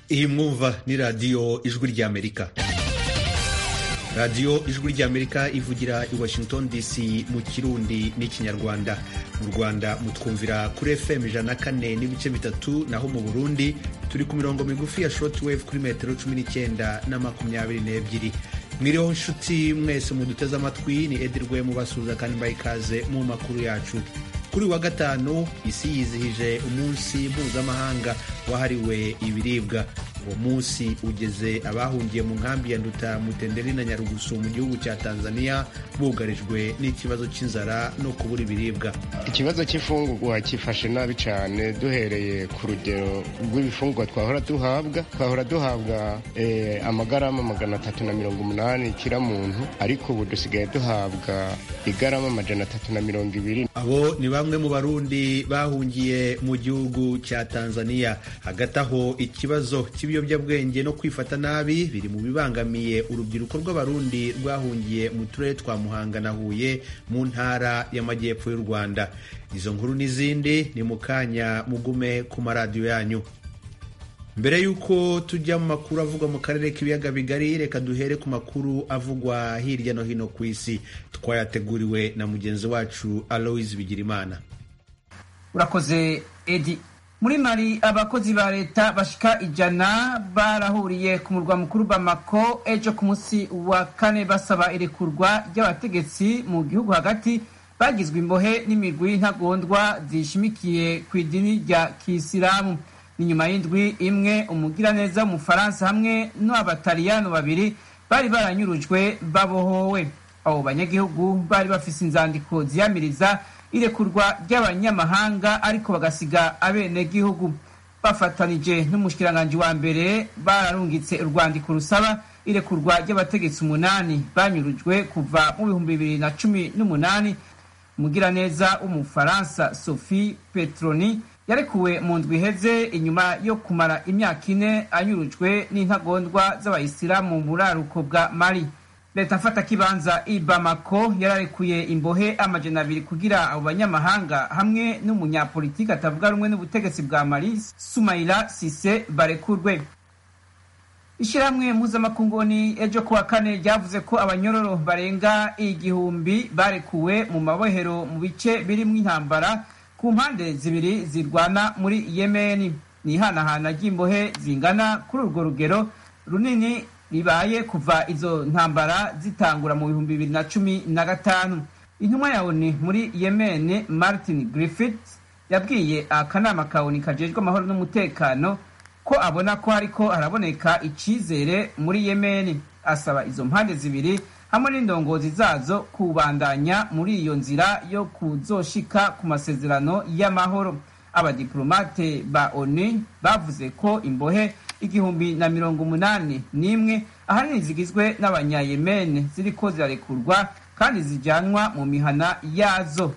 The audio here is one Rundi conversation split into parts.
iyi mwumva ni radiyo ijwi ry'amerika radiyo ijwi ry'amerika ivugira i washington dc mu kirundi n'ikinyarwanda mu rwanda mutwumvira kuri fm ijana na kane n'ibice bitatu naho mu burundi turi ku mirongo migufi ya shortwave kuri metero cumi n'icyenda na makumyabiri n'ebyiri mwiriho nshuti mwese muduteze amatwi ni edirwe mubasuhuza kandi mbaye ikaze mu makuru yacu kuri wa gatanu isi yizihije umunsi mpuzamahanga wahariwe ibiribwa uwo munsi ugeze abahungiye mu nkambi ya nduta mutenderi na nyarugusu mu gihugu cya tanzania bugarijwe n'ikibazo cy'inzara no kubura ibiribwa ikibazo cy'ifungurwa cyifashe nabi cyane duhereye ku rugero rw'ibifungurwa twahora duhabwa twahora duhabwa eh, amagarama magana atatu na mirongo umunani kira muntu ariko ubu dusigaye duhabwa igarama amajana atatu na mirongo ibiri abo ni bamwe mu barundi bahungiye mu gihugu cya tanzania hagati aho ikibazo cy'ibiyobyabwenge no kwifata nabi biri mu bibangamiye urubyiruko rw'abarundi rwahungiye mu turere twa muhanga na huye mu ntara y'amajyepfo y'u rwanda izo nkuru n'izindi ni mu kanya mugume ku maradiyo yanyu mbere y'uko tujya mu makuru avugwa mu karere k'ibiyaga bigari reka duhere ku makuru avugwa hirya no hino ku isi twayateguriwe na mugenzi wacu aloise bigirimana urakoze edi muri mari abakozi ba leta bashika ijana barahuriye ku murwa mukuru bamako ejo ku munsi wa kane basaba irekurwa ry'abategetsi mu gihugu hagati bagizwe imbohe n'imigwi ntagondwa zishimikiye ku idini rya kisilamu ni nyuma y'indwi imwe umugiraneza w'umufaransa hamwe n'abataliyano babiri bari baranyurujwe babohowe abo banyagihugu bari bafise inzandiko ziyamiriza irekurwa ry'abanyamahanga ariko bagasiga abenegihugu bafatanije n'umushikiranganji wa mbere bararungitse urwandiko rusaba irekurwa ry'abategetsi umunani banyurujwe kuva mu bihumbi bibiri na cumi n'umunani umugiraneza w'umufaransa sophie petroni yarekuwe mu ndwi iheze inyuma yo kumara imyaka ine anyurujwe n'intagondwa z'abayisilamu mu buraruko bwa mali leta mfata kibanza i bamako yararekuye imbohe amajana abiri kugira abo banyamahanga hamwe n'umunyapolitiki atavuga rumwe n'ubutegetsi bwa mali sumaila sise barekurwe ishyirahamwe mpuzamakunguni ejo kuwa kane ryavuze ko abanyororo barenga igihumbi barekuwe mu mabohero mu bice birimo intambara ku mpande zibiri zirwana muri yemeni ni ihanahana ry'imbohe zingana kuri urwo rugero runini ribaye kuva izo ntambara zitangura mu bihumbi bibiri na cumi na gatanu intumwa ya oni muri yemen martin griffith yabwiye akanama ka oni kajejwe amahoro n'umutekano ko abona ko hariko haraboneka icizere muri yemen asaba izo mpande zibiri hamwe n'indongozi zazo kubandanya muri iyo nzira yo kuzoshika ku masezerano y'amahoro abadiplomate ba oni bavuze ko imbohe igihumbi na mirongo umunani n'imwe ahanini zigizwe n'abanyayemene ziriko zirarekurwa kandi zijyanwa mu mihana yazo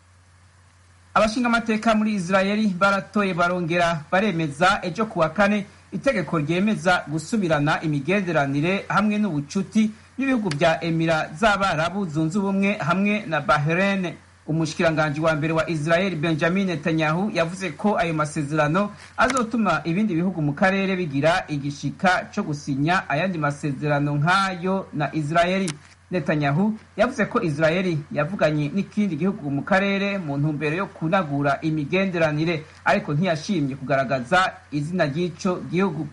abashinga amateka muri israeli baratoye barongera baremeza ejo kuwa kane itegeko ryemeza gusubirana imigenderanire hamwe n'ubucuti n'ibihugu bya emira z'abarabu zunze ubumwe hamwe na bahrain umushikiranganji wa mbere wa israel benjamin netanyahu yavuze ko ayo masezerano azotuma ibindi bihugu mu karere bigira igishika cyo gusinya ayandi masezerano nk'ayo na israeli netanyahu yavuze ko israeli yavuganye n'ikindi gihugu mu karere mu ntumbero yo kunagura imigenderanire ariko ntiyashimye kugaragaza izina ry'ico gihugu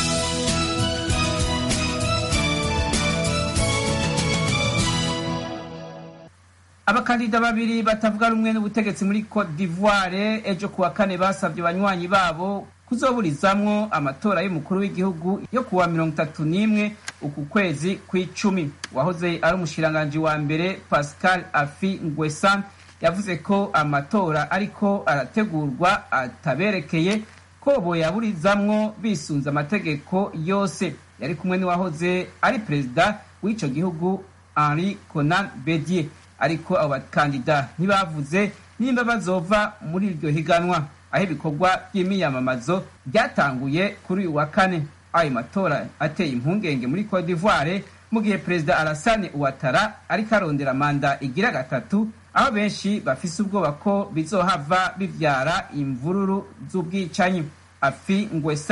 abakandida babiri batavuga rumwe n'ubutegetsi muri cote d'ivoire ejo kuwa kane basabye abanywanyi babo kuzoburizamwo amatora y'umukuru w'igihugu yo kuwa mirongo itatu n'imwe uku kwezi kw'icumi wahoze ari umushikiranganji wa mbere pascal afi ngwesan yavuze ko amatora ariko arategurwa ataberekeye ko boyaburizamwo bisunze amategeko yose yari kumwe n'uwahoze ari perezida w'ico gihugu henri conan bedier ariko abo bakandida ntibavuze nimba bazova muri iryo higanwa aho ibikorwa by'imiyamamazo byatanguye kuri uyu wa kane ayo matora ateye impungenge muri cote d'ivoire mu gihe perezida Alassane Ouattara ariko arondera manda igira gatatu aho benshi bafise ubwoba ko bizohava bivyara imvururu z'ubwicanyi afi ngwesani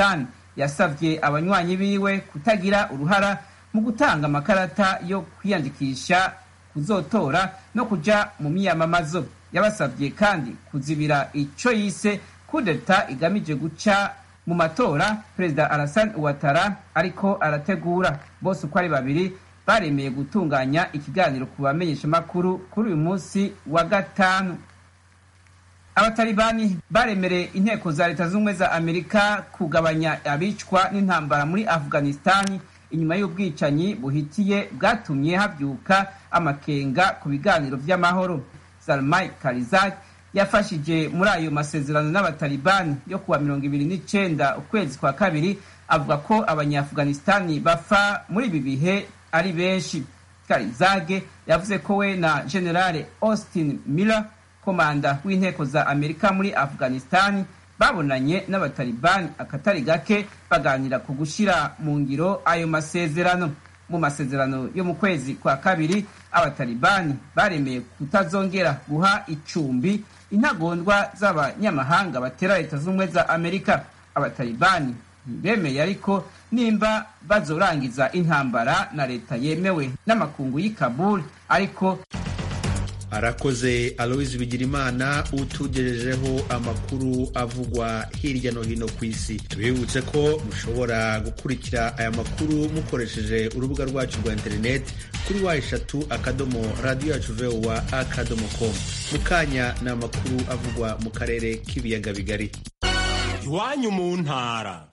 yasabye abanywanyi biwe kutagira uruhara mu gutanga amakarata yo kwiyandikisha kuzotora no kuja mu miyamamazo yabasabye kandi kuzibira ico yise kudeta igamije guca mu matora perezida Alassane Ouattara ariko arategura bose uko ari babiri baremeye gutunganya ikiganiro ku bamenyeshamakuru kuri uyu munsi wa gatanu abatalibani baremereye inteko za leta z'ubumwe za amerika kugabanya abicwa n'intambara muri afghanistani inyuma y'ubwicanyi buhitiye bwatumye habyuka amakenga ku biganiro by'amahoro salmai karizak yafashije muri ayo masezerano n'abatalibani yo kuwa mirongo ibiri n'icenda ukwezi kwa kabiri avuga ko abanyaafghanistani bafa muri ibi bihe ari benshi karizage yavuze ko we na generale austin miller komanda w'inteko za amerika muri afghanistani babonanye n'abatalibani akatari gake baganira ku gushyira mu ngiro ayo masezerano mu masezerano yo mu kwezi kwa kabiri abatalibani baremeye kutazongera guha icumbi intagondwa z'abanyamahanga batera leta z'ubumwe za amerika abatalibani ntibemeye ariko nimba bazorangiza intambara na leta yemewe n'amakungu y'i kabul ariko arakoze aloise bigirimana utugejejeho amakuru avugwa hirya no hino ku isi tubibutse ko mushobora gukurikira aya makuru mukoresheje urubuga rwacu rwa interineti kuri wa eshatu akadomo radiyo yacu vowa akadomo komu mu kanya ni amakuru avugwa mu karere k'ibiyaga bigari iwanyu mu ntara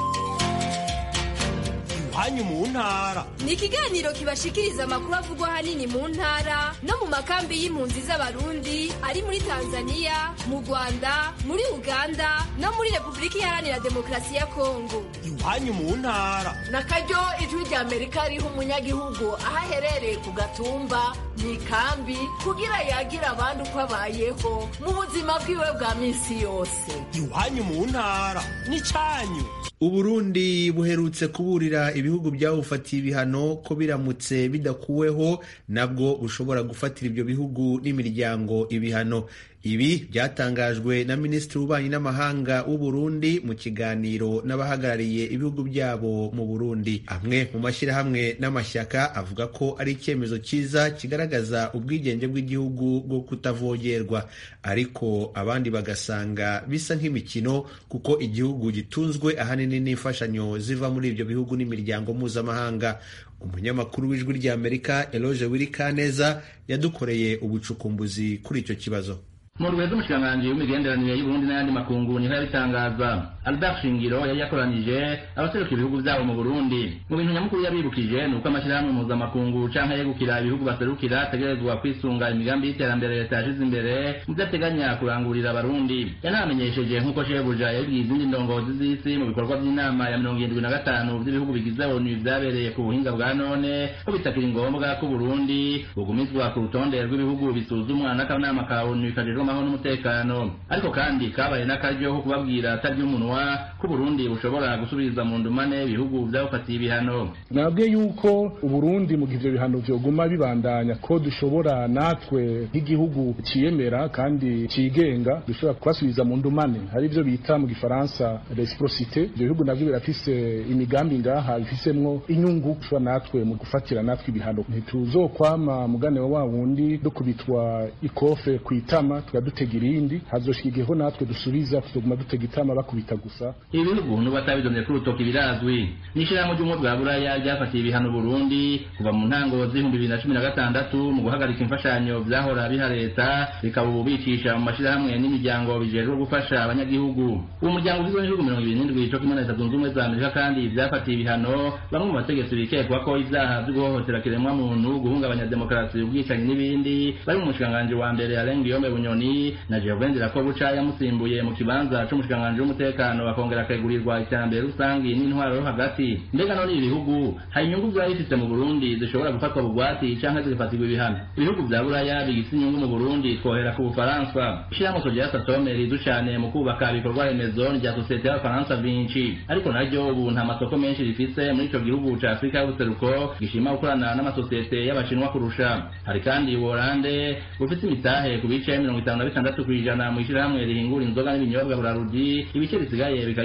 iwanyu mu ntara ni ikiganiro kibashikiriza amakuru avugwa ahanini mu ntara no mu makambi y'impunzi z'abarundi ari muri tanzania mu rwanda muri uganda no muri repubulika iharanira demokarasi ya kongo iwanyu mu ntara na karyo ijwi rya amerika riha umunyagihugu aho aherereye ku gatumba mu ikambi kugira yagira abandi uko abayeho mu buzima bwiwe bwa minsi yose iwanyu mu ntara n'icyanyu uburundi buherutse kuburira ibihugu byawufatiye ibihano ko biramutse bidakuweho nabwo bushobora gufatira ibyo bihugu n'imiryango ibihano ibi byatangajwe na minisitiri w'ububanyi n'amahanga w'uburundi mu kiganiro n'abahagarariye ibihugu byabo mu burundi amwe mu mashyirahamwe n'amashyaka avuga ko ari icyemezo cyiza kigaragaza ubwigenge bw'igihugu bwo kutavogerwa ariko abandi bagasanga bisa nk'imikino kuko igihugu gitunzwe ahanini n'imfashanyo ziva muri ibyo bihugu n'imiryango mpuzamahanga umunyamakuru w'ijwi ry'amerika eloge wirikaneza yadukoreye ubucukumbuzi kuri icyo kibazo mu rwego umushikiranganji w'imigenderanire y'uburundi n'ayandi makungu niho yabitangaza albert shingiro yari yakoranije abaseruka ibihugu byabo mu burundi mu bintu nyamukuru yabibukije ni uko amashyirahamwe mpuzamakungu canke yegukira ibihugu baserukira ategerezwa kwisunga imigambi y'iterambere leta yashize imbere mu vyo ateganya kurangurira abarundi yanamenyesheje nk'uko shebuja yabibwiye izindi ndongozi z'isi mu bikorwa by'inama ya mirongo irindwi na gatanu vy'ibihugu bigize onu vyabereye ku buhinga bwa none ko bitakiri ngombwa ko uburundi bugumizwa ku rutonde rw'ibihugu bisuzumwa n'akanama ka onu kajejwe amahoro n'umutekano ariko kandi kabaye n'akaryo ko kubabwira atarya umunwa ko uburundi bushobora gusubiza mu ndumane ibihugu vyabufatiye ibihano nabwiye yuko uburundi mu gihe ivyo bihano vyoguma bibandanya ko dushobora natwe nk'igihugu ciyemera kandi cigenga dushobora kubasubiza mu ndumane hari ivyo bita mu gifaransa reciprocité ivyo bihugu navyo birafise imigambi ngaha bifisemwo inyungu dushobora natwe mu gufatira natwe ibihano ntituzokwama mugane wa wundi dukubitwa ikofe kwitama tukadutega irindi hazoshika igiheho natwe dusubiza tutoguma dutega itama bakubita gusa ibi bihugu n'ubatabidonye ku rutoki birazwi n'ishirahamwe ry'ubumwe bwa buraya ryafatiye ibihano burundi kuva mu ntango z'ibihumbi bibiri na cumi na gatandatu mu guhagarika imfashanyo vyahora biha leta bikaba ubu bicisha mu mashirahamwe n'imiryango bijejwe gufasha abanyagihugu uwo muryango ugizwe n'ibihugu mirongo ibiri n'indwi co kimwe na leta zunze ubumwe za amerika kandi vyafatiye ibihano bamwe mu bategetsi bikekwa ko ivyaha vyo guhohotera kiremwa muntu guhungabanya demokarasi ubwicanyi n'ibindi bari mu mushikiranganji wa mbere alain guillaume bunyoni na gervain buca yamusimbuye mu kibanza c'umushikiranganji w'umutekano bakongera akagurirwa iterambere rusangi n'intwaro yo hagati mbega none ibi bihugu hari inyungu vyaba bifise mu burundi zishobora gufatwa bugwati canke zigafatirwa ibihano ibihugu vya buraya bigise inyungu mu burundi twohera ku bufaransa ishirahamwe sogera satome ridu cane mu kubaka ibikorwa remezo rya sosiyete y'abafaransa vinci ariko naryo ubu nta masoko menshi rifise muri ico gihugu ca afurika y'ubuseruko gishima gukorana n'amasosiyete y'abashinwa kurusha hari kandi ubuholande bufise imitahe ku bice mirongo itanu na bitandatu kw'ijana mw'ishirahamwe rihingura inzoga n'ibinyobwa burarudi ibice bisigaye bikaba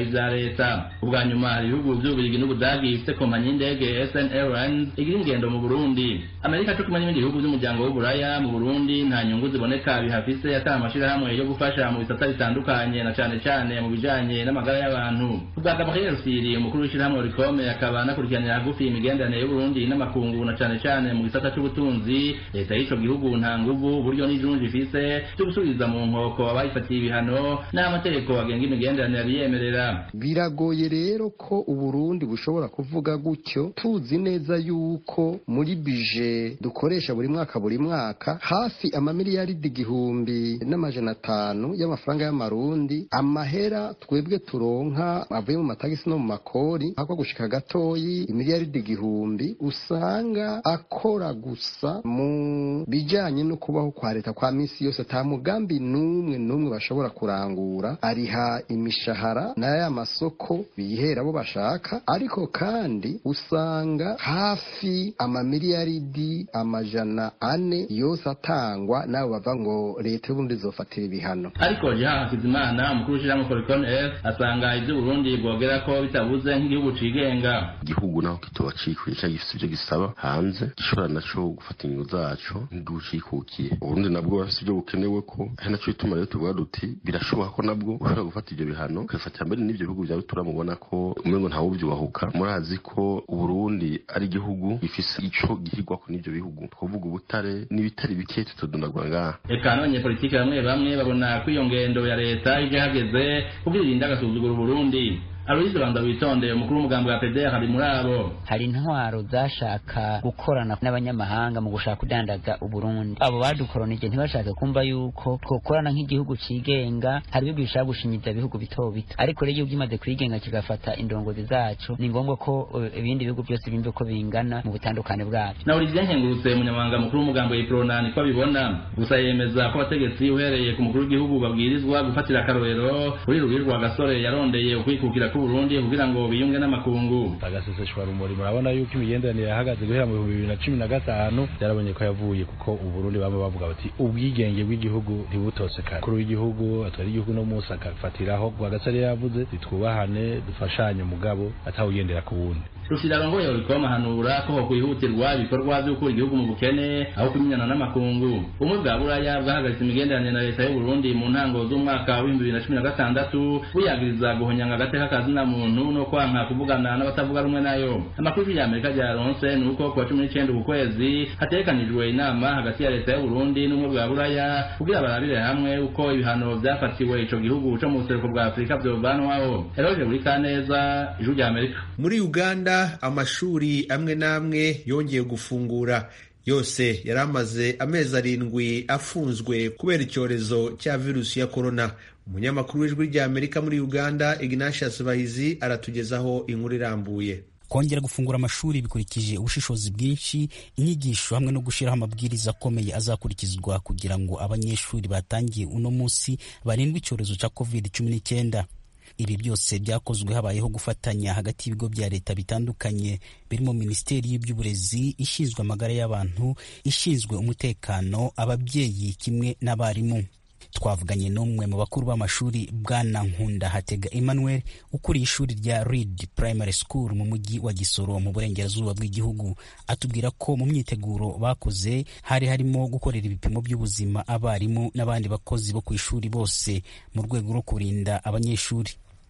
vya leta ubwa nyuma hari ibihugu vy'ububirigi n'ubudagi bifite kompanyi y'indege sn airlines igira ingendo mu burundi amerika co kumwe n'ibindi bihugu vy'umuryango w'uburaya mu burundi nta nyungu ziboneka bihafise atari amashirahamwe yo gufasha mu bisata bitandukanye na cane cane mu bijanye n'amagara y'abantu ubwa gabriel siri umukuru w'ishirahamwe rikome akaba anakurikiranira hagufi imigenderanire y'uburundi n'amakungu na cane cane mu gisata c'ubutunzi leta y'ico gihugu nta nguvu uburyo n'ijunju ifise vyo gusubiza mu nkoko abayifatiye ibihano n'amategeko agenga imigenderanire abiyemerera biragoye rero ko uburundi bushobora kuvuga gutyo tuzi neza yuko muri bije dukoresha buri mwaka buri mwaka hafi amamiliyaridi igihumbi n'amajana atanu y'amafaranga y'amarundi amahera twebwe turonka avuye mu matagisi no mu makori hako gushika gatoyi imiliyaridi igihumbi usanga akora gusa mu bijanye no kubaho kwa leta kwa misi yose ata mugambi n'umwe n'umwe bashobora kurangura ariha imishahara n'aya masoko bihera abo bashaka ariko kandi usanga hafi amamiliyaridi amajana ane yose atangwa n'abo bava ngo leta y'uburundi izofatira ibihano ariko jean hakizimana umukuru w'ishirahamwe foricon f asanga ivy'uburundi bwogera ko bitabuze nk'igihugu cigenga igihugu naho kitoba cikuye cyangwa gifite ivyo gisaba hanze gishobora naco gufata ingingo zaco nk'igihugu cikukiye uburundi nabwo bafite ivyo bukenewe ko ari naco bituma rero tuvuga duti birashoboka ko nabwo ushobora gufata ivyo bihano ukabifatira mbere n'ivyo bihugu vya rutura mubona ko umengo ntawuvyubahuka murazi ko uburundi ari igihugu gifise ico gihigwako n'ivyo bihugu twovuga ubutare n'ibitari bike tutodondagura ngaha eka n'abanyepolitike bamwe bamwe babona ko iyo ngendo ya leta ije hageze kugira irinde agasuzugura uburundi aloyize banza witonde umukuru w'umugambi wa pdr ari muri abo hari intwaro zashaka gukorana n'abanyamahanga mu gushaka kudandaza uburundi abo badukoronije ntibashaka kumva yuko twokorana nk'igihugu cigenga hari ibihugu bishaka gushinyiza ibihugu bito bito ariko rero igihugu kimaze kwigenga kigafata indongozi zacu ni ngombwa ko uh, ibindi bihugu byose bimve ko bingana mu butandukane bwabyo na olivier nkengurutse umunyamabanga mukuru w'umugambi wa iprona niko abibona gusa yemeza ko abategetsi uhereye ku mukuru w'igihugu babwirizwa gufatira akarorero kuri rubiri rwa gasore yarondeye ukwikukira Burundi kugira ngo biyunge n'amakungu agaseseshwa rumuri murabona yuko imigenderanire yahagaze guhera mu bihumbi bibiri na cumi na gatanu byarabonye ko yavuye kuko uburundi bama bavuga bati ubwigenge bw'igihugu ntibutose kare kuri w'igihugu atwara igihugu no munsi akafatiraho rwagasare yavuze twubahane dufashanye umugabo atawugendera ku wundi rushirarongo yorikoma hanura ko hokwihutirwa ibikorwa vyo gukura igihugu mu bukene aho kumenyana n'amakungu ubumwe bwa buraya bwahagaritse imigenderanire na leta y'uburundi mu ntango z'umwaka w'ibihumbi bibiri na cumi na gatandatu buyagiriza guhonyanga agateka ka zina muntu no kwanka kuvugana n'abatavuga rumwe nayo amakuru y'amerika ryaronse ni uko kuwa cumi n'icenda uku kwezi hategekanijwe inama hagati ya leta y'uburundi n'ubumwe bwa buraya kugira barabire hamwe uko ibihano vyafatiwe ico gihugu co mu buseruko bwa afurika vyovanwaho eroje buri kaneza ijuru rya amerika muri uganda amashuri amwe n'amwe yongeye gufungura yose yari amaze amezi arindwi afunzwe kubera icyorezo cya virusi ya korona umunyamakuru w'ijwi rya amerika muri uganda ignatius bahizi aratugezaho inkuru irambuye kongera gufungura amashuri bikurikije ubushishozi bwinshi inyigisho hamwe no gushyiraho amabwiriza akomeye azakurikizwa kugira ngo abanyeshuri batangiye uno munsi barindwe icyorezo cya covid cumi n'icyenda ibi byose byakozwe habayeho gufatanya hagati y'ibigo bya leta bitandukanye birimo minisiteri y'iby'uburezi ishinzwe amagara y'abantu ishinzwe umutekano ababyeyi kimwe n'abarimu twavuganye n'umwe mu bakuru b'amashuri bwana nkunda hatega emmanuel ukuriye ishuri rya reed primary school mu mujyi wa gisoro mu burengerazuba bw'igihugu atubwira ko mu myiteguro bakoze hari harimo gukorera ibipimo by'ubuzima abarimu n'abandi bakozi bo ku ishuri bose mu rwego rwo kurinda abanyeshuri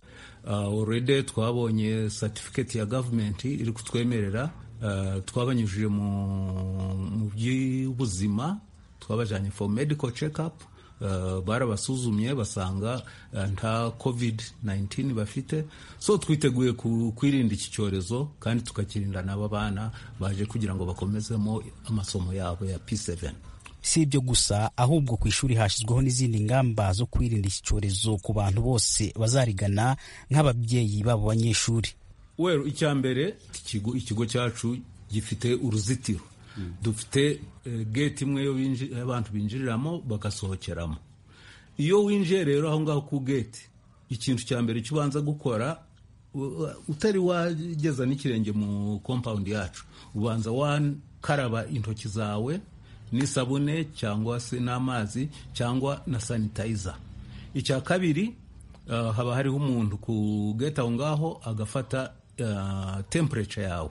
already twabonye certificate ya government iri kutwemerera twabanyujije mu by'ubuzima twabajyanye for medical check up barabasuzumye basanga nta covid 19 bafite so twiteguye kwirinda iki cyorezo kandi tukakirinda n'aba bana baje kugira ngo bakomezemo amasomo yabo ya P7 si ibyo gusa ahubwo ku ishuri hashyizweho n'izindi ngamba zo kwirinda iki cyorezo ku bantu bose bazarigana nk'ababyeyi babo banyeshuri wero icya mbere ikigo cyacu gifite uruzitiro dufite gate imwe yo abantu binjiriramo bagasohokeramo iyo winjiye rero aho ngaho ku gate ikintu cya mbere cyo ubanza gukora utari wageza n'ikirenge mu compound yacu ubanza wakaraba intoki zawe n'isabune cyangwa se n'amazi cyangwa na sanitizer icya kabiri uh, haba hariho umuntu ku gate aho ngaho agafata uh, temperature yawe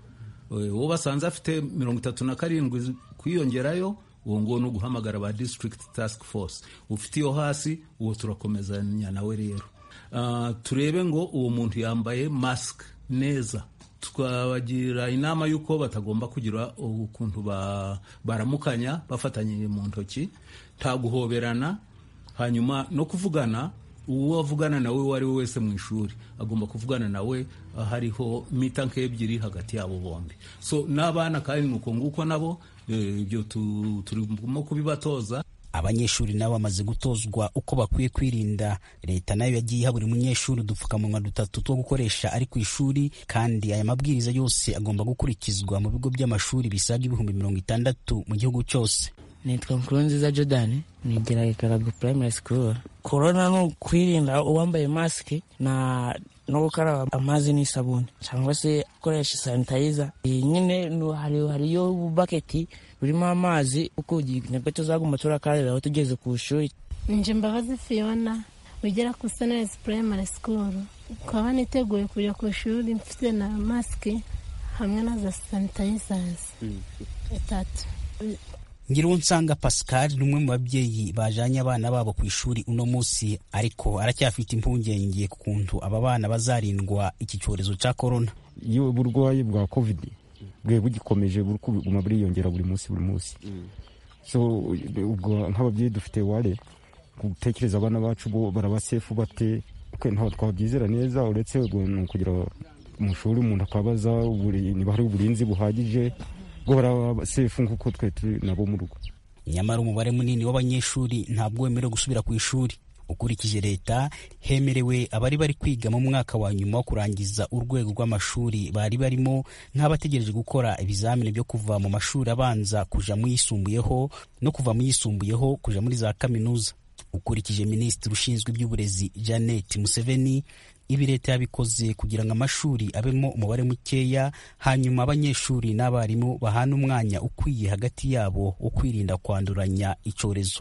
uwo basanze afite mirongo itatu na karindwi kwiyongerayo uwo nguwo ni uguhamagara ba district task force ufite iyo hasi uwo turakomezanya nawe rero uh, turebe ngo uwo muntu yambaye mask neza twabagira inama y'uko batagomba kugira ukuntu baramukanya bafatanyije mu ntoki nta guhoberana hanyuma no kuvugana uwo avugana nawe uwo ari we wese mu ishuri agomba kuvugana nawe hariho mita nk'ebyiri hagati yabo bombi so n'abana kandi ni uko nguko nabo ibyo turimo kubibatoza abanyeshuri nabo bamaze gutozwa uko bakwiye kwirinda leta nayo yagiye iha buri munyeshuri udupfukamunwa dutatu two gukoresha ari ku ishuri kandi aya mabwiriza yose agomba gukurikizwa mu bigo by'amashuri bisaga ibihumbi mirongo itandatu mu gihugu cyose nitwa nkurunziza jordan nigira ikarago primary school korona ni ukwirinda uwambaye masike na no gukaraba amazi n'isabune cyangwa se gukoresha sanitayiza nyine hariyo baketi burimo amazi uko nibwo tuzaguma turakarabiraho tugeze ku ishuri nje mbabazi fiona wigira ku sunrise primary school ukaba niteguye kujya ku ishuri mfite na masike hamwe na za sanitayizazi itatu Ngirunsanga Pascal ni umwe mu babyeyi bajanye abana babo ku ishuri uno munsi ariko aracyafite impungenge ku kuntu aba bana bazarindwa iki cyorezo cya corona iyo uburwayi bwa covid bwe bugikomeje buri kuguma buriyongera buri munsi buri munsi so ubwo nk'ababyeyi dufite ware gutekereza abana bacu bo barabasefu bate ntabwo twabyizera neza uretse ni ukugira mu ishuri umuntu akabaza niba hari uburinzi buhagije bwo barasefu nk'uko twe turi nabo mu rugo nyamara umubare munini w'abanyeshuri ntabwo wemerewe gusubira ku ishuri ukurikije leta hemerewe abari bari kwiga mu mwaka wa nyuma wo kurangiza urwego rw'amashuri bari barimo nk'abategereje gukora ibizamini byo kuva mu mashuri abanza kuja mu yisumbuyeho no kuva mu yisumbuyeho kuja muri za kaminuza ukurikije minisitiri ushinzwe iby'uburezi janet museveni ibi leta yabikoze kugira ngo amashuri abemo umubare mukeya hanyuma abanyeshuri n'abarimu bahana umwanya ukwiye hagati yabo wo kwirinda kwanduranya icyorezo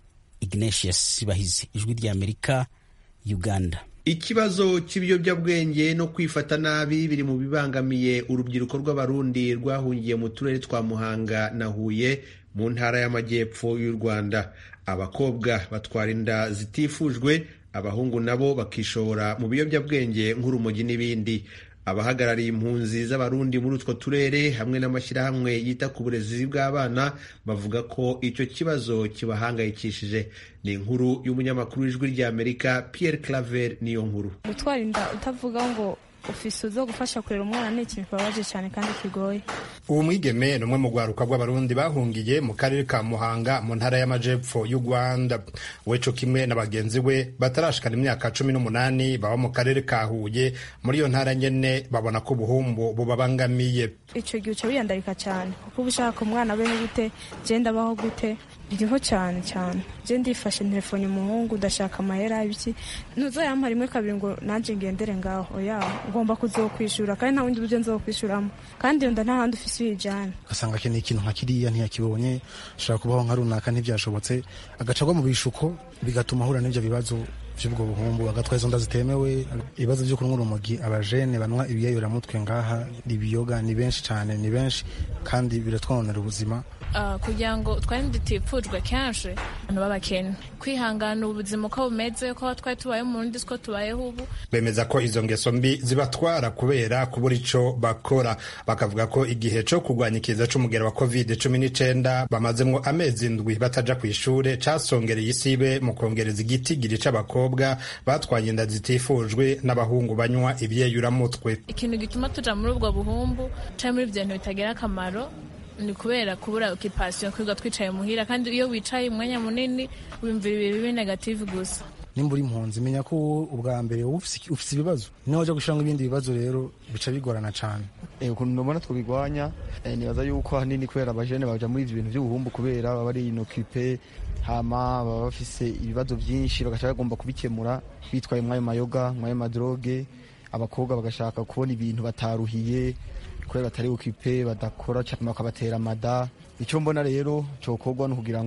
ignatius bahizi ijwi ry'amerika uganda ikibazo cy'ibiyobyabwenge no kwifata nabi biri mu bibangamiye urubyiruko rw'abarundi rwahungiye mu turere twa muhanga na huye mu ntara y'amajyepfo y'u rwanda abakobwa batwara inda zitifujwe abahungu nabo bakishora mu biyobyabwenge nk'urumogi n'ibindi abahagarariye impunzi z'abarundi muri utwo turere hamwe n'amashyirahamwe yita ku burezi bw'abana bavuga ko icyo kibazo kibahangayikishije ni inkuru y'umunyamakuru w'ijwi ry'amerika Pierre Claver niyo nkuru gutwara inda utavuga ngo ufise zo gufasha kurera umwana ni ikintu kibabaje cyane kandi kigoye uwo mwigeme ni umwe mu rwaruka rw'abarundi bahungiye mu karere ka muhanga mu ntara y'amajepfo y'u rwanda weco kimwe na bagenzi we batarashikana imyaka cumi n'umunani baba mu karere ka huye muri iyo ntara nyene babona ko ubuhumbu bubabangamiye ico gihe uca wiyandarika cyane kuko uba ushaka umwana abeho gute genda abaho gute biriho cyane cyane je ndifashe telefone umuhungu ndashaka amahera ibiki ntuzoyampa rimwe kabiri ngo nanje ngendere ngaho oya ngomba kuzokwishura kandi nta wundi buryo nzokwishuramo kandi iyo nda nta handi ufise uyijana ugasanga akeneye ikintu nka kiriya ntiyakibonye ashobora kubaho nka runaka ntibyashobotse agaca agwa mu bishuko bigatuma ahura n'ibyo bibazo by'ubwo buhumbu agatwara izo nda zitemewe ibibazo byo kunywa urumogi abajene banywa ibiyayuramutwe ngaha ibiyoga ni benshi cyane ni benshi kandi biratwononera ubuzima kugira ngo twari dutifujwe kenshi abantu b'abakene kwihangana ubuzima uko bumeze ko twari tubayeho mu rundi siko tubayeho ubu bemeza ko izo ngeso mbi zibatwara kubera kubura ico bakora bakavuga ko igihe co kurwanya ikiza c'umugera wa covid cumi n'icenda bamazemwo amezi ndwi bataja kw'ishure casongereye isibe mu kongereza igitigiri c'abakobwa batwaye inda zitifujwe n'abahungu banywa ivyeyuramutwe ikintu gituma tuja muri ubwo buhumbu canke muri ivyo bintu bitagira akamaro ni kubera kubura okipasiyo kwiga twicaye muhira kandi iyo wicaye umwanya munini wiyumvira ibintu bibi negative gusa nimba uri impunzi menya ko ubwa mbere ufite ibibazo niho wajya gushyiramo ibindi bibazo rero bica bigorana cyane ukuntu mbona twabigwanya nibaza yuko ahanini kubera abajene baja muri ivyo bintu by'ubuhumbu kubera baba ari inokipe hama baba bafise ibibazo byinshi bagaca bagomba kubikemura bitwaye mwayo mayoga mwayo madroge abakobwa bagashaka kubona ibintu bataruhiye kubera batari okipe badakora cyangwa bakabatera amada icyo mbona rero cyokorwa ni ukugira ngo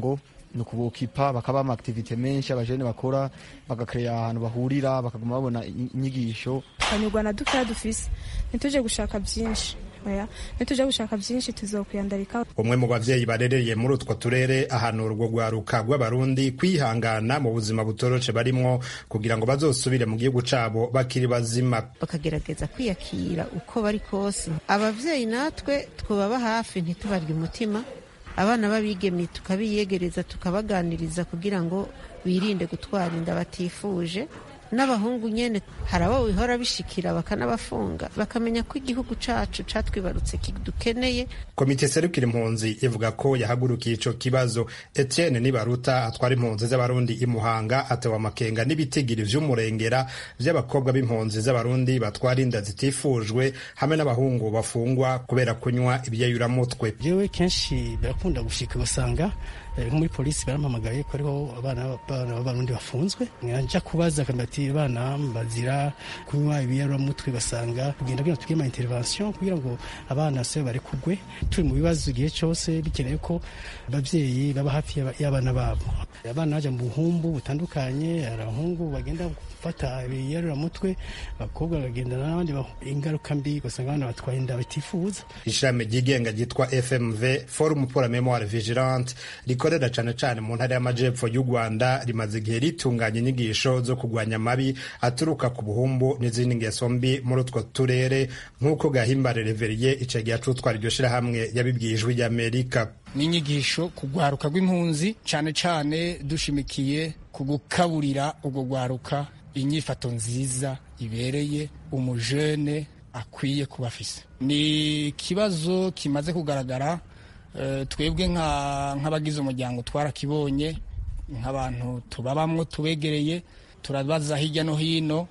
ni ukubukipa bakaba ama activite menshi abajene bakora bagakereya ahantu bahurira bakaguma babona inyigisho tukanyurwa na dukeya dufise ntituje gushaka byinshi oya ntituje gushaka byinshi tuzokwiyandarika umwe mu bavyeyi barereye muri utwo turere ahanura urwo rwaruka rw'abarundi kwihangana mu buzima butoroshe barimwo kugira ngo bazosubire mu gihugu cabo bakiri bazima bakagerageza kwiyakira uko bari kose abavyeyi natwe twubaba hafi ntitubarye umutima abana b'abigeme tukabiyegereza tukabaganiriza kugira ngo birinde gutwara inda batifuje n'abahungu nyene hari abo bihora bishikira bakanabafunga bakamenya ko igihugu cacu catwibarutse kidukeneye komite serukira impunzi ivuga ko yahagurukiye ico kibazo etienne nibaruta atwara impunzi z'abarundi imuhanga atewe amakenga n'ibitigiri vy'umurengera vy'abakobwa b'impunzi z'abarundi batwara inda zitifujwe hamwe n'abahungu bafungwa kubera kunywa ibyeyuramutwe jewe kenshi birakunda gushika ugasanga nko muri polisi barampamagaye ko ariho abana b'abarundi bafunzwe njya kubaza ati abana bazira kunywa ibiyaramutwe basanga kugenda kugira tugire ama intervention kugira ngo abana se barekugwe turi mu bibazo igihe cyose bikeneye ko ababyeyi baba hafi y'abana babo abana bajya mu buhumbu butandukanye hari abahungu bagenda gufata ibiyaramutwe abakobwa bakagendana n'abandi ingaruka mbi ugasanga abana batwaye inda batifuza ishami ryigenga ryitwa fmv forum pour la memoire vigilante rikorera cane cane mu ntara y'amajepfo y'u rwanda rimaze igihe ritunganya inyigisho zo kurwanya amabi aturuka ku buhumbu n'izindi ngeso mbi muri utwo turere nk'uko gahimbare reveriye ico gihe acutwara iryo shirahamwe yabibwiye ijwi ry'amerika n'inyigisho ku rwaruka rw'impunzi cane cane dushimikiye ku gukaburira urwo rwaruka inyifato nziza ibereye umujene akwiye kuba afise ni ikibazo kimaze kugaragara twebwe nk'abagize umuryango twarakibonye nk'abantu tubabamwo tubegereye turabaza hirya no hino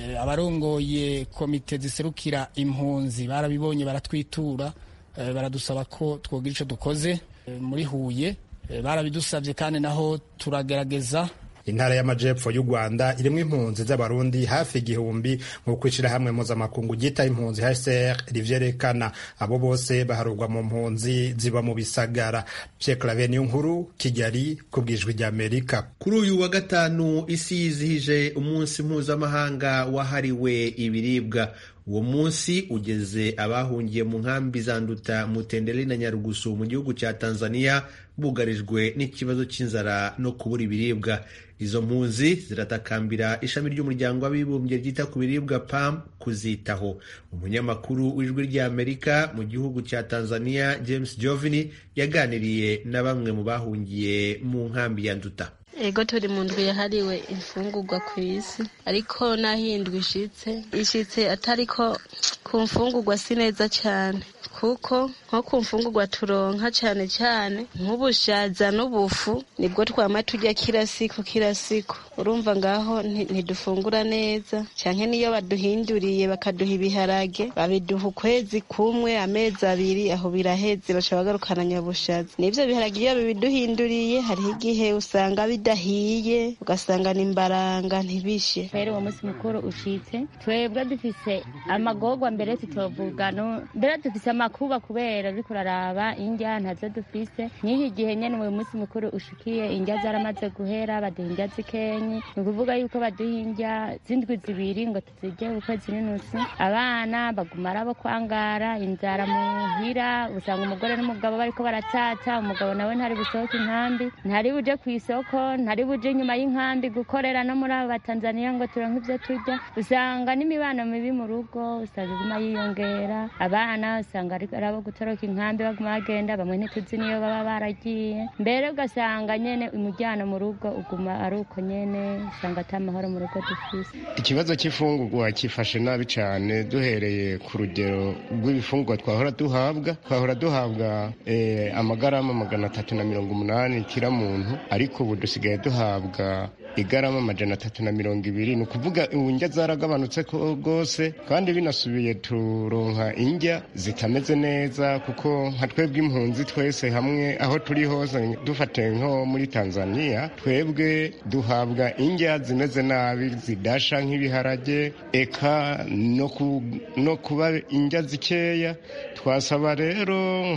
abarongoye komite ziserukira impunzi barabibonye baratwitura baradusaba ko twogira icyo dukoze muri huye barabidusabye kandi naho turagerageza intara y'amajepfo y'u rwanda irimo impunzi z'abarundi hafi igihumbi nk'uko ishyirahamwe mpuzamakungu ryita impunzi hcr rivyerekana abo bose baharurwa mu mpunzi ziba mu bisagara pyeklave niyo nkuru kigali ku bwijwi ry'amerika kuri uyu wa gatanu isi yizihije umunsi mpuzamahanga wahariwe ibiribwa uwo munsi ugeze abahungiye mu nkambi za nduta mutenderi na nyarugusu mu gihugu cya tanzania bugarijwe n'ikibazo cy'inzara no kubura ibiribwa izo mpunzi ziratakambira ishami ry'umuryango w'abibumbye ryita ku biribwa pam kuzitaho umunyamakuru w'ijwi ry'amerika mu gihugu cya tanzania james jovini yaganiriye na bamwe mu bahungiye mu nkambi ya nduta ego turi mu ndwi yahariwe imfungurwa ku isi ariko n'aho iyi ndwi ishitse ishitse atariko ku mfungurwa si neza cyane kuko nko ku mfungurwa turonka cyane cyane nk'ubushaza n'ubufu nibwo twama turya kila siku kila siku urumva ngaho ntidufungura neza cyane niyo baduhinduriye bakaduha ibiharage babiduha ukwezi kumwe amezi abiri aho biraheze baca bagarukana nyabushaza n'ivyo biharage iyo bibiduhinduriye hariho igihe usanga bidahiye ugasanga ni imbaranga ntibishe rero uwo munsi mukuru ushitse twebwe dufise amagorwa mbere tutovuga mbere dufise amakuba kubera uriko uraraba indya ntazo dufise n'iki gihe nyene uwo munsi mukuru ushikiye indya zaramaze guhera baduha indya zikenyi ni ukuvuga yuko baduha indya z'indwi zibiri ngo tuzirye ukwezi n'inusu abana baguma ari abo kwangara inzara muhira usanga umugore n'umugabo bariko baratata umugabo nawe ntari busohoke inkambi ntari buje ku isoko ntari buje inyuma y'inkambi gukorera no muri abo batanzaniya ngo turonke ivyo turya usanga n'imibano mibi mu rugo usanga iguma yiyongera abana usanga ari abo gutoroka inkambi baguma bagenda bamwe ntituzi niyo baba baragiye mbere ugasanga nyene umujyano mu rugo uguma ari uko nyene usanga ata mahoro mu rugo dufise ikibazo cy'ifungurwa cyifashe nabi cyane duhereye ku rugero rw'ibifungurwa twahora duhabwa twahora duhabwa eh, amagarama magana atatu na mirongo umunani kira muntu ariko ubu dusigaye duhabwa igarama amajana atatu na mirongo ibiri ni ukuvuga indya zaragabanutse rwose kandi binasubiye turonka indya zitameze neza kuko nka twebwe impunzi twese hamwe aho turi hose dufate nko muri tanzania twebwe duhabwa indya zimeze nabi zidasha nk'ibiharage eka no kuba indya zikeya twasaba rero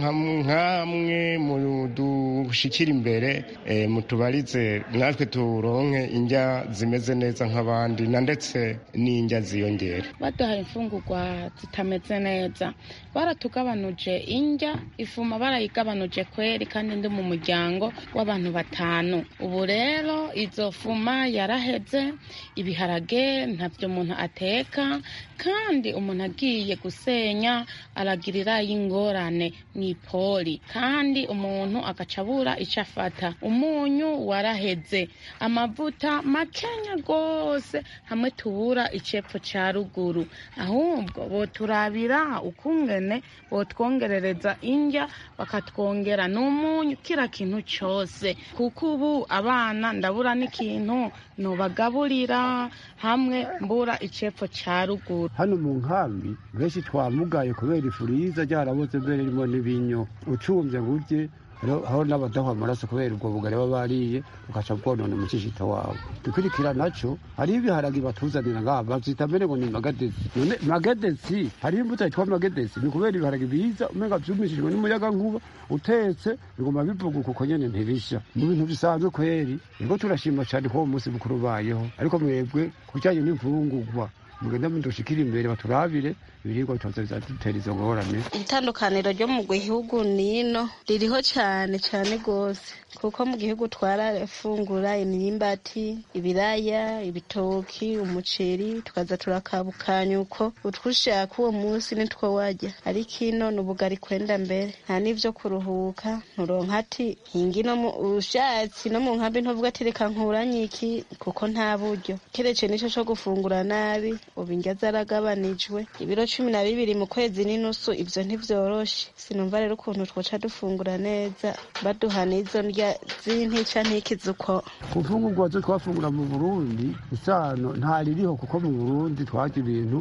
nk'amwe mu dushikira imbere mutubarize natwe turonke indya zimeze neza nk'abandi na ndetse n'indya ziyongera baduhaye imfungurwa zitameze neza baratugabanuje indya ifuma barayigabanuje kweri kandi ndi mu muryango w'abantu batanu ubu rero izo fuma yaraheze ibiharage ntabyo umuntu ateka kandi umuntu agiye gusenya aragirira y'ingorane mu ipoli kandi umuntu agaca abura icyo afata umunyu waraheze amavuta makenya rwose hamwe tubura icepfo cya ruguru ahubwo boturabira ukungene botwongerereza indya bakatwongera n'umunyu kira kintu cyose kuko ubu abana ndabura n'ikintu nubagaburira hamwe mbura icepfo cya ruguru hano mu nkambi benshi twamugaye kubera ifuriza ryarabuze mbere ririmo n'ibinyo ucumbye ngo urye aho n'abadaha amaraso kubera ubwo bugari baba bariye ugaca bwonona umushishito wawe dukurikira naco hariho ibiharagi batuzanira ngaha bavyita mbere ngo ni magadesi none magadesi hariho imbuto yitwa magadesi ni kubera ibiharagi biza umenga vyumishijwe n'umuyaga nkuba utetse biguma bivuguka uko nyene ntibisha mu bintu bisanzwe kweri nibwo turashima cane ko uwo munsi mukuru ubayeho ariko mwebwe ku bijanye n'imfungurwa mugenda mudushikira imbere baturabire ibiribwa bitoza dutera izo ngorane itandukaniro ryo mu gihugu nino ririho cyane cyane rwose kuko mu gihugu twarafungura imyimbati ibiraya ibitoki umuceri tukaza turakabukanya uko utwushaka uwo munsi nitwo wajya ariko ino ni ubugari kwenda mbere nta n'ivyo kuruhuka nturonka ati hingi no mu ushatsi no mu nkambi ntuvuga ati reka nkuranye iki kuko nta buryo keretse nico co gufungura nabi ubu indya zaragabanijwe ibiro cumi na bibiri mu kwezi n'inusu ivyo ntivyoroshe sinumva rero ukuntu twoca dufungura neza baduha n'izo ndya z'intica ntikizi uko ku mfungurwa zo twafungura mu burundi isano ntaririho kuko mu burundi twarya ibintu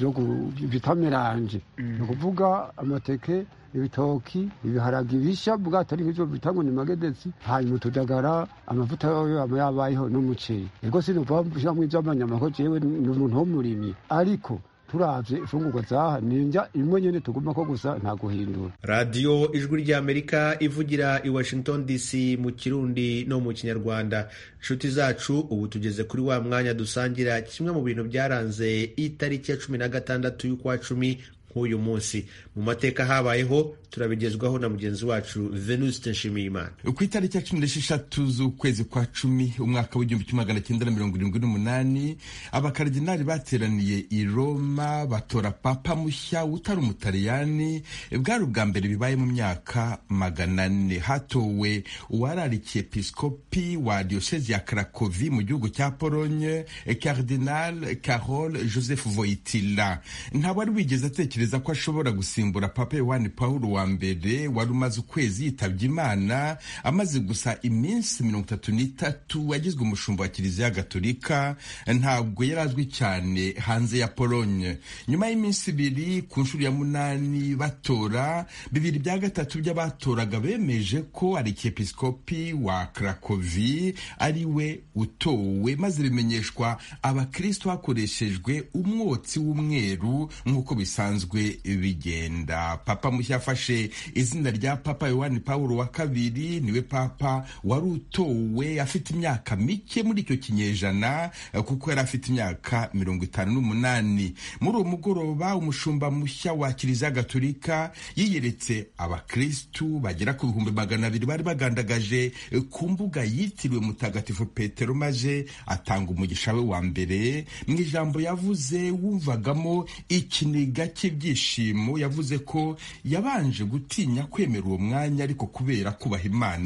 bitameranje ni ukuvuga amateke ibitoki ibiharagi bisha bwatari nk'ivyo bita ngo ni magedesi hanyuma utudagara amavuta yoyo aba yabayeho n'umuceri ego sinuva shamwo ivy'amanyama ko jewe ni umuntu w'umurimyi ariko turavye ifungurwa zaha ninja imwe nyene tuguma ko gusa nta guhindura radiyo ijwi ry'amerika ivugira i washington dc mu kirundi no mu kinyarwanda inshuti zacu ubu tugeze kuri wa mwanya dusangira kimwe mu bintu byaranze itariki ya cumi na gatandatu y'ukwa cumi nk'uyu munsi mu mateka habayeho turabigezwaho na mugenzi wacu venuste nshimiyimana ku itariki ya cumi n'esheshatu z'ukwezi kwa cumi umwaka w'igihumbi kimwe magana cyenda na mirongo irindwi n'umunani abakaridinari bateraniye i roma batora papa mushya utari umutaliyani bwari ubwa mbere bibaye mu myaka magana ane hatowe uwararikiye episkopi wa diyosezi ya karakovi mu gihugu cya polonye cardinal carol joseph voitila ntabwo wigeze atekereza ko ashobora gusimbura papa yohani paul wa mbere wari umaze ukwezi yitabye imana amaze gusa iminsi mirongo itatu n'itatu agizwe umushumba wa kiliziya gatolika ntabwo yari azwi cyane hanze ya polonye nyuma y'iminsi ibiri ku nshuro ya munani batora bibiri bya gatatu by'abatoraga bemeje ko arikiepiskopi wa krakovi ari we utowe maze bimenyeshwa abakristo hakoreshejwe umwotsi w'umweru nk'uko bisanzwe bigenda papa mushya afashe izina rya papa yohani paul wa kabiri niwe papa wari utowe afite imyaka mike muri icyo kinyejana kuko yari afite imyaka mirongo itanu n'umunani muri uwo mugoroba umushumba mushya wa kiliziya gatolika yiyeretse abakristu bagera ku bihumbi magana abiri bari bagandagaje ku mbuga yitiriwe mutagatifu petero maze atanga umugisha we wa mbere mu ijambo yavuze wumvagamo ikiniga cy'ibyishimo yavuze ko yabanje gutinya kwemera uwo mwanya ariko kubera kubaha imana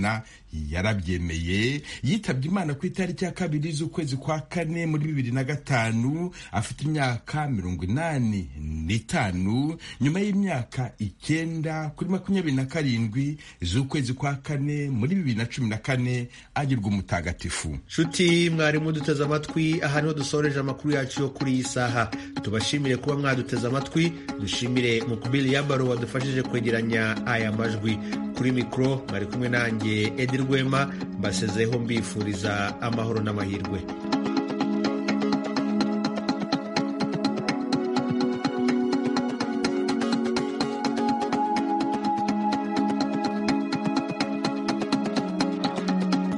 yarabyemeye yitabye imana ku itariki ya kabiri z'ukwezi kwa kane muri bibiri na gatanu afite imyaka mirongo inani n'itanu nyuma y'imyaka icyenda kuri makumyabiri na karindwi z'ukwezi kwa kane muri bibiri na cumi na kane agirwa umutagatifu nshuti mwarimu duteze amatwi aha niho dusoreje amakuru yacu yo kuri iyi saha tubashimire kuba mwaduteze amatwi dushimire mukubiri yabaro wadufashije kwegeranya aya majwi kuri mikoro mwari kumwe nanjye edi rwema mbasezeho mbifuriza amahoro n'amahirwe